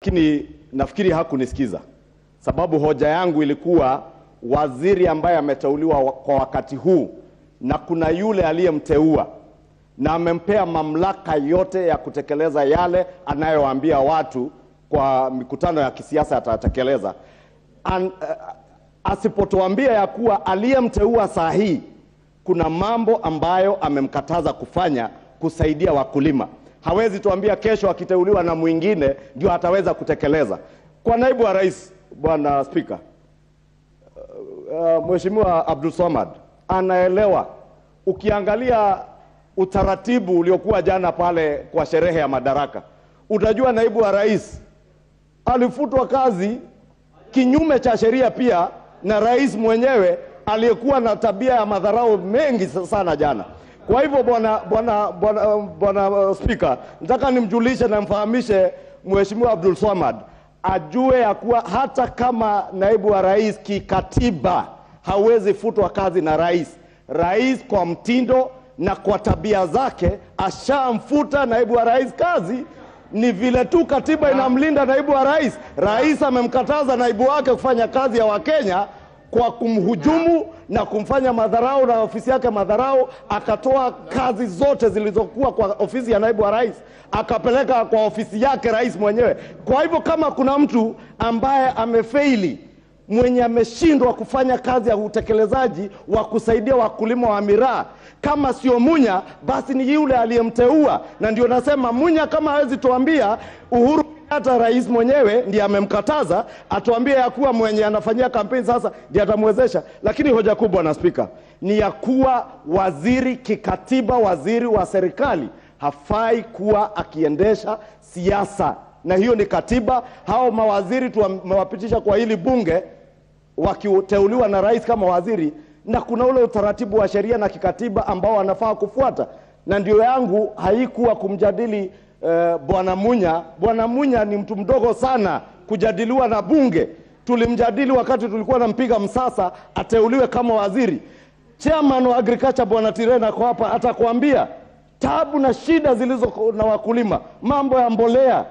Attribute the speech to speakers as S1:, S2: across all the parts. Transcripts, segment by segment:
S1: lakini nafikiri hakunisikiza, sababu hoja yangu ilikuwa waziri ambaye ameteuliwa wa- kwa wakati huu na kuna yule aliyemteua na amempea mamlaka yote ya kutekeleza yale anayowaambia watu kwa mikutano ya kisiasa atatekeleza. An, uh, asipotuambia ya kuwa aliyemteua saa hii kuna mambo ambayo amemkataza kufanya kusaidia wakulima, hawezi tuambia kesho akiteuliwa na mwingine ndio ataweza kutekeleza. Kwa naibu wa rais, bwana Spika, uh, Mheshimiwa Abdul Samad anaelewa. Ukiangalia utaratibu uliokuwa jana pale kwa sherehe ya madaraka, utajua naibu wa rais alifutwa kazi kinyume cha sheria pia na rais mwenyewe aliyekuwa na tabia ya madharau mengi sana jana. Kwa hivyo bwana bwana bwana bwana uh, spika, nataka nimjulishe na mfahamishe Mheshimiwa Abdul Swamad ajue ya kuwa hata kama naibu wa rais kikatiba hawezi futwa kazi na rais, rais kwa mtindo na kwa tabia zake ashamfuta naibu wa rais kazi ni vile tu katiba inamlinda naibu wa rais. Rais amemkataza naibu wake kufanya kazi ya Wakenya kwa kumhujumu na kumfanya madharau na ofisi yake madharau, akatoa kazi zote zilizokuwa kwa ofisi ya naibu wa rais akapeleka kwa ofisi yake rais mwenyewe. Kwa hivyo kama kuna mtu ambaye amefeili mwenye ameshindwa kufanya kazi ya utekelezaji wa kusaidia wakulima wa miraa, kama sio Munya basi ni yule aliyemteua. Na ndio nasema Munya kama hawezi tuambia Uhuru Kenyatta rais mwenyewe ndiye amemkataza, atuambie ya kuwa mwenye anafanyia kampeni sasa ndiye atamwezesha. Lakini hoja kubwa na spika ni ya kuwa waziri kikatiba, waziri wa serikali hafai kuwa akiendesha siasa, na hiyo ni katiba. Hao mawaziri tumewapitisha kwa hili bunge wakiteuliwa na rais kama waziri, na kuna ule utaratibu wa sheria na kikatiba ambao wanafaa kufuata, na ndio yangu haikuwa kumjadili eh, bwana Munya. Bwana Munya ni mtu mdogo sana kujadiliwa na bunge. Tulimjadili wakati tulikuwa nampiga msasa ateuliwe kama waziri. Chairman wa agriculture bwana Tirena ako hapa, atakwambia tabu na shida zilizo na wakulima, mambo ya mbolea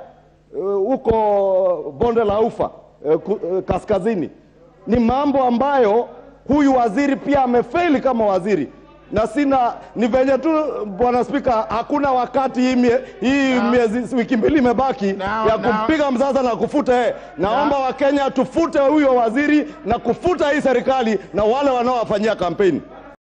S1: huko bonde la ufa eh, ku- eh, kaskazini ni mambo ambayo huyu waziri pia amefeli kama waziri na sina ni venye tu bwana spika hakuna wakati hii, mie, hii miezi wiki mbili imebaki
S2: Now,
S1: ya
S2: now.
S1: kumpiga msasa na kufuta yeye naomba wakenya tufute huyo waziri na kufuta hii serikali na wale wanaowafanyia kampeni